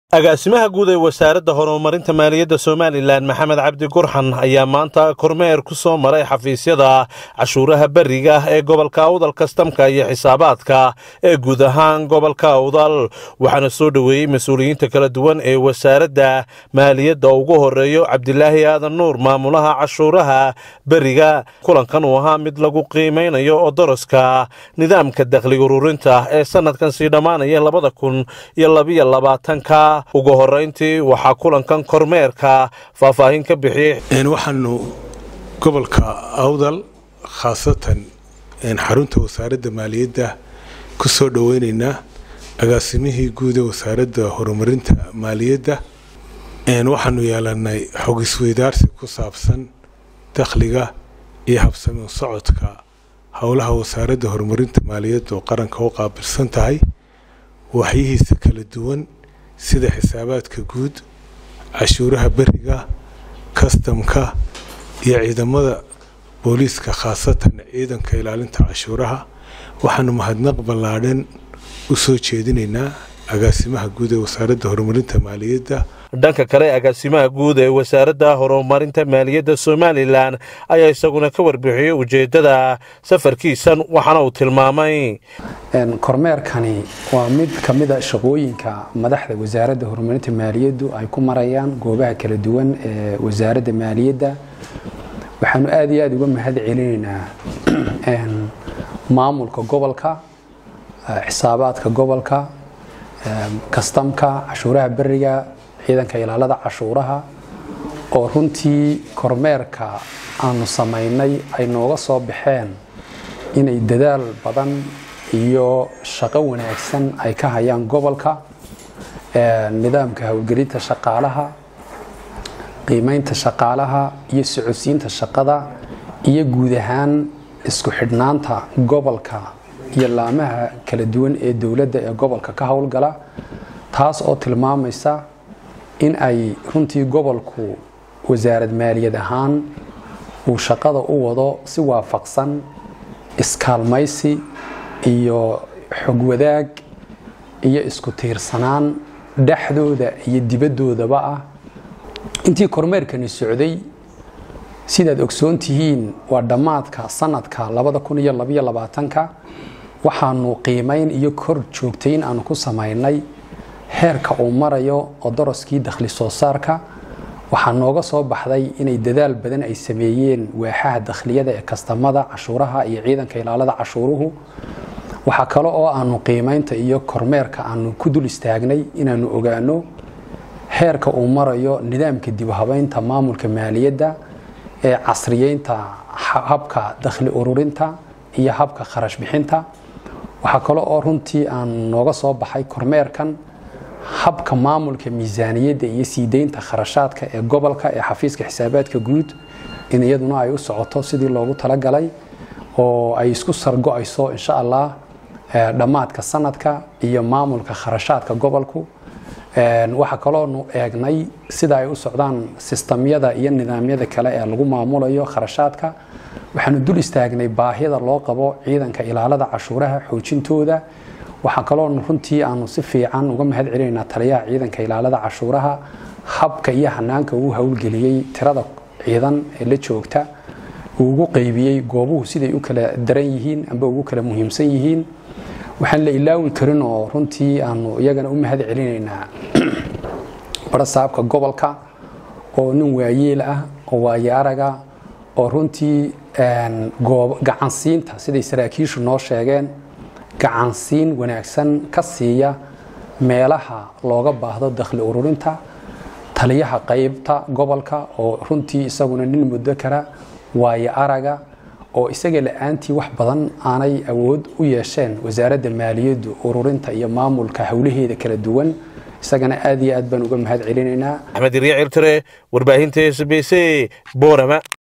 agaasimaha guud ee wasaaradda horumarinta maaliyadda somalilan maxamed cabdi gurxan ayaa maanta kormeer ku soo maray xafiisyada cashuuraha beriga ee gobolka awdal kastamka iyo xisaabaadka ee guud ahaan gobolka awdal waxaana soo dhoweeyey mas-uuliyiinta kala duwan ee wasaaradda maaliyadda ugu horeeyo cabdilaahi aadan nuur maamulaha cashuuraha beriga kulankan uu ahaa mid lagu qiimaynayo oo daraska nidaamka dakhli ururinta ee sanadkan sii dhammaanaya labada kun iyo labiyo labaatanka ugu horeyntii waxaa kulankan kormeerka faahfaahin ka bixiyey waxaanu gobolka awdal khaasatan xarunta wasaaradda maaliyadda ku soo dhoweyneynaa agaasimihii guud ee wasaaradda horumarinta maaliyadda waxaanu yeelanay xog isweydaarsi ku saabsan dakhliga iyo habsami socodka howlaha wasaaradda horumarinta maaliyadda oo qaranka u qaabilsan tahay waxyihiisa kala duwan sida xisaabaadka guud cashuuraha beriga kastamka iyo ciidamada booliiska khaasatan ciidanka ilaalinta cashuuraha waxaanu mahadnaq ballaadhan u soo jeedinaynaa agaasimaha guud ee wasaaradda horumarinta maaliyadda dhanka kale agaasimaha guud ee wasaaradda horumarinta maaliyadda somalilan ayaa isaguna ka warbixiyey ujeeddada safarkiisan waxaana uu tilmaamay kormeerkani waa mid ka mida shaqooyinka madaxda wasaaradda horumarinta maaliyaddu ay ku marayaan goobaha kala duwan ee wasaaradda maaliyadda waxaanu aada iyo aada uga mahad celinaynaa maamulka gobolka xisaabaadka gobolka kastamka cashuuraha beriga ciidanka ilaalada cashuuraha oo runtii kormeerka aanu samaynay ay nooga soo baxeen inay dadaal badan iyo shaqo wanaagsan ay ka hayaan gobolka nidaamka howlgelinta shaqaalaha qiimeynta shaqaalaha iyo socodsiinta shaqada iyo guud ahaan isku xidhnaanta gobolka iyo laamaha kala duwan ee dowladda ee gobolka ka howlgala taas oo tilmaamaysa in ay runtii gobolku wasaarad maaliyad ahaan uu shaqada u wado si waafaqsan iskaalmaysi iyo xog wadaag iyo isku tiirsanaan dhexdooda iyo dibaddoodaba ah intii kormeerkani socday sidaad ogsoon tihiin waa dhammaadka sanadka ka waxaanu qiimayn iyo kor joogtayn aanu ku samaynay heerka uu marayo oo daraskii dakhli soo saarka waxaa nooga soo baxday inay dadaal badan ay sameeyeen waaxaha dakhliyada ee kastamada cashuuraha iyo ciidanka ilaalada cashuuruhu waxaa kale oo aanu qiimaynta iyo kormeerka aanu ku dul istaagnay inaanu ogaano heerka uu marayo nidaamka dibhabaynta maamulka maaliyadda ee casriyeynta habka dakhli ururinta iyo habka kharash bixinta waxaa kale oo runtii aan nooga soo baxay kormeerkan habka maamulka miisaaniyadda iyo sii deynta kharashaadka ee gobolka ee xafiiska xisaabaadka guud in iyaduna ay u socoto sidii loogu talagalay oo ay isku sargo-ayso insha allah dhammaadka sanadka iyo maamulka kharashaadka gobolku waxaa kaloonu eegnay sida ay u socdaan sistamyada iyo nidaamyada kale ee lagu maamulayo kharashaadka waxaanu dul istaagnay baahida loo qabo ciidanka ilaalada cashuuraha xoojintooda waxaa kaloonu runtii aanu si fiican uga mahad celinaynaa taliyaha ciidanka ilaalada cashuuraha habka iyo hanaanka uu howlgeliyey tirada ciidan ee la joogta uu ugu qeybiyey goobuhu siday u kala daran yihiin amba ugu kala muhiimsan yihiin waxaan la ilaawi karin oo runtii aanu iyagana u mahad celinaynaa barasaabka gobolka oo nin waayeel ah oo waaye araga oo runtii gacansiinta siday saraakiishu noo sheegeen gacansiin wanaagsan ka siiya meelaha looga baahdo dakhli ururinta taliyaha qaybta gobolka oo runtii isaguna nin muddo kara waaye araga oo isaga la-aantii wax badan aanay awood u yeesheen wasaaradda maaliyaddu ururinta iyo maamulka howlaheeda kala duwan isagana aad iyo aad baan uga mahad celinaynaa axmed irya cirtire warbaahinta s b c boorama